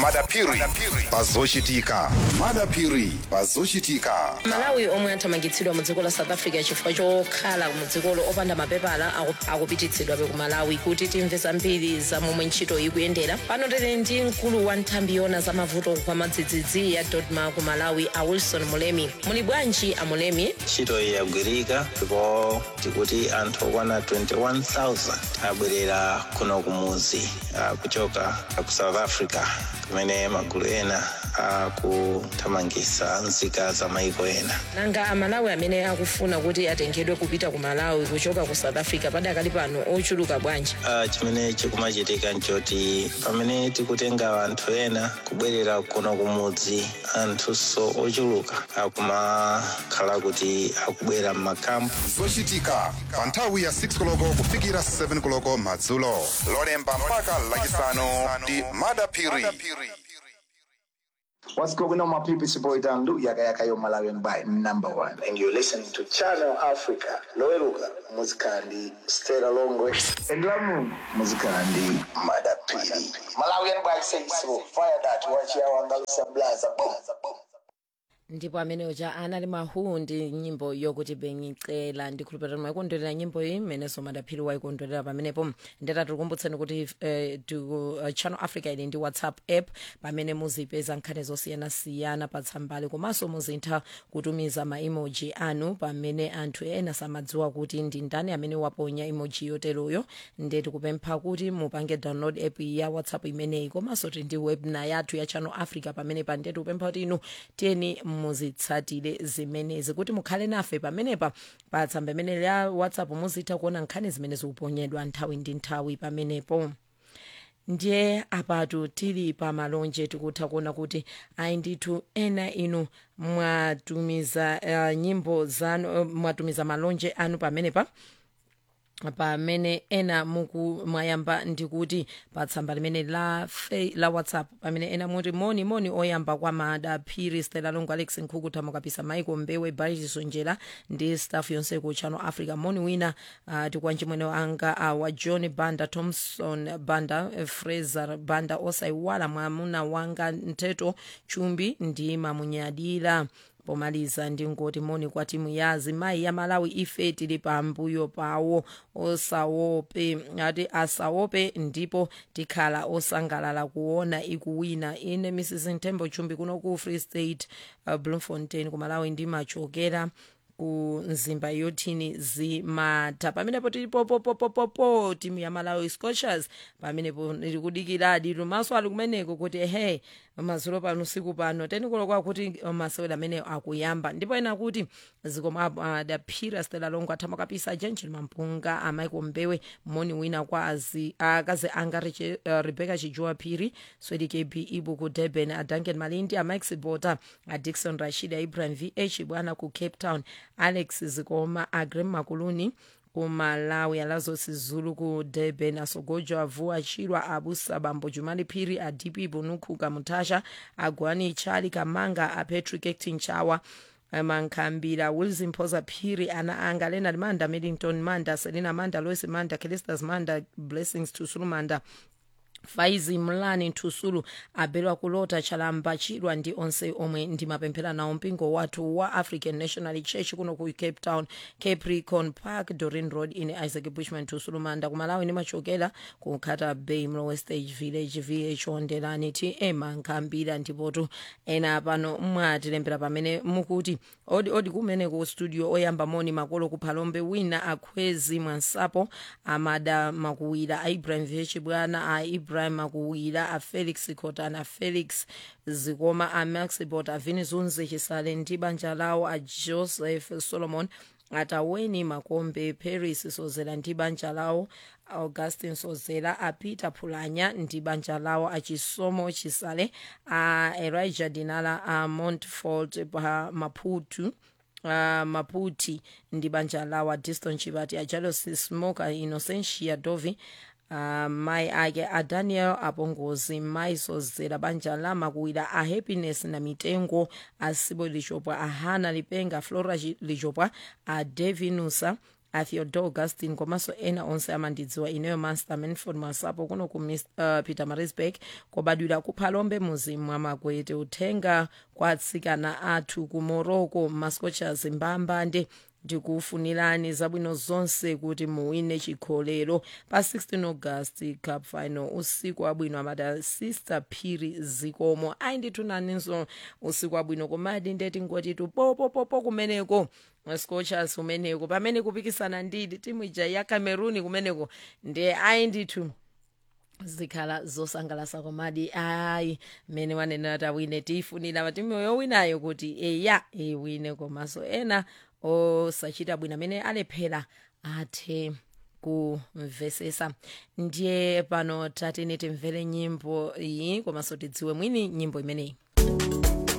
madapiri pazochitika madapiri pazochitika malawi omwe athamangitsidwa mu dziko la south africa chifukwa chokhala mu dzikolo opanda mapepala aku- akupititsidwabe ku malawi kuti timve zambiri za momwe ntchito ikuyendera pano tili ndi mkulu wa nthambi yona za mavuto kwa madzidzidzi ya dodma ku malawi a wilson mulemi muli bwanji a mulemi ntchito iyi yagwirika ndipo tikuti anthu okwana 21000 abwerera kuno kumudzi ah, kuchoka ku south africa kumene magulu ena akuthamangitsa nzika za maiko ena nanga amalawi amene akufuna kuti atengedwe kupita ku malawi kuchoka ku south africa padakali pano ochuluka bwanji Ah, chimene chikumachitika nchoti pamene tikutenga anthu ena kubwerera kuno kumudzi anthunso ochuluka akumakhala kuti akubwera m'makampu zochitika pa nthawi ya 6 koloko kufikira 7 koloko madzulo lolemba mpaka lachisanu ndi madapiri What's going on, my people? It's your boy Dan Lu, Yaka Yaka Yo Malawian by number one. And you're listening to Channel Africa. Loeluga, Muzikandi, Stella Longwe, and Lamu, Muzikandi, Madapiri. Malawian by say so. Fire that, watch ya wangalusa blaza. Boom, boom. ndipo amene uja anali mahu ndi nyimbo yokuti bengicela ndikhulupirira mwayikondwerera nyimbo iyi mmenenso madaphiri wayikondwerera pamenepo ndeta tikukumbutseni kuti eh, tu, uh, channel africa ili ndi whatsapp app pamene muzipeza nkhani zosiyanasiyana pa tsambali komanso muzitha kutumiza ma emoji anu pamene anthu ena samadziwa kuti ndi ndani amene waponya emoji yoteroyo nde tikupempha kuti mupange download app ya whatsapp imeneyi komanso tili ndi webna yathu ya channel africa pamene pa nde tikupempha kuti inu tiyeni muzitsatire zimenezi kuti mukhale nafe pamenepa pa tsamba imene ya whatsapp muzitha kuona nkhani zimene zikuponyedwa nthawi ndi nthawi pamenepo ndiye apatu tili pa malonje tikutha kuona kuti ayi ndithu ena inu mwatumiza uh, nyimbo zanu uh, mwatumiza malonje anu pamenepa pamene ena muku mwayamba ndikuti pa tsamba limene la, fe, la whatsapp pamene ena muti moni moni oyamba kwa madaphiri stela longo alex nkhuku tamukapisa maiko mbewe bariso njera ndi staff yonse ku channel africa moni wina uh, tikwanji mwene anga uh, wa john banda thomson banda uh, fraser banda osaiwala mwamuna wanga nteto chumbi ndi mamunyadira pomaliza ndingoti moni kwa timu ya azimayi ya malawi ife tili pambuyo pawo osawope ati asawope ndipo tikhala osangalala kuona ikuwina ine mrs ntembo chumbi kuno ku free state uh, bloemfontein ku malawi ndimachokera ku nzimba yothini zimatha pamenepo tilipopopopopopo timu ya malawi scorchers pamenepo likudikiradi lumaso ali kumeneko kuti ehe mazulo pano usiku pano tenikolokwa kuti masewera amene akuyamba ndipo ena kuti zikoma adaphira stela longo athamakapisa jenjel mampunga amaiko mbewe moni wina kwa azi- akazi anga Reche- uh, rebecca chijua phiri swedi kb ibu ku durban adanken malindi amax bota adikson rashid ibrahim vh bwana ku cape town alex zikoma agrem makuluni kumalawi alazo sizulu ku durban asogojo avua chirwa abusa bambo jumali phiri adipi bunukhuka mutasha agwani chali kamanga apatrick acting chawa mankhambira wilson phosa phiri ana anga leonard manda middington manda selina manda lois manda kelistas manda blessings tusulu manda faizi mlani nthusulu abelwa kulota chalamba chidwa ndi onse omwe ndimapemphera nawo mpingo wathu wa african national church kuno ku cape town capricorn park dorin road ine isaac bushman thusulu manda kumalawi ndimachokera ku khata bay mlowe stage village vh ondelani tm nkhambira ndipotu ena pano mwatilembera pamene mukuti odi odi kumene ku studio oyamba moni makolo kuphalombe wina akhwezi mwansapo amada makuwira a ibrahim vh bwana a ibrahim makuwira a felix cotana felix zikoma a maxibot a vinizunzi chisale ndi banja lawo a joseph solomon ataweni makombe paris sozera ndi banja lawo augustin sozera a peter phulanya ndi banja lawo achisomo chisale a elijah dinala a montfort pa maputu uh, maputi ndi banja lawo diston chipati ajealosi smoker innocentia dovi uh, mai ake a daniel apongozi mai sozera banja la makuwira a happiness na mitengo a sibo lichopwa a hana lipenga flora Chi- lichopwa a devinusa atheodor augustin komanso ena onse amandidziwa ineyo master manford masapo kuno ku Mis- uh, peter marisburg kobadwira kuphalombe muzi mwa makwete uthenga kwa atsikana athu ku morocco mascochas mbambande ndikufunirani zabwino zonse kuti muwine chikholero pa 16 august cup final usiku wabwino amati sister phiri zikomo ayi ndithunaninso usiku wabwino komadi ndeti ngotitu popopopo kumeneko scochas kumeneko pamene kupikisana ndidi timu ija ya cameroon kumeneko ndiye ayi ndithu zikhala zosangalasa komadi ayi mmene wanenera tawine tiyifunira matimu yowinayo kuti eya iwine komanso ena osachita bwino amene alephera athe kumvesesa ndiye pano tatene timvere nyimbo iyi komanso tidziwe mwini nyimbo imeneyi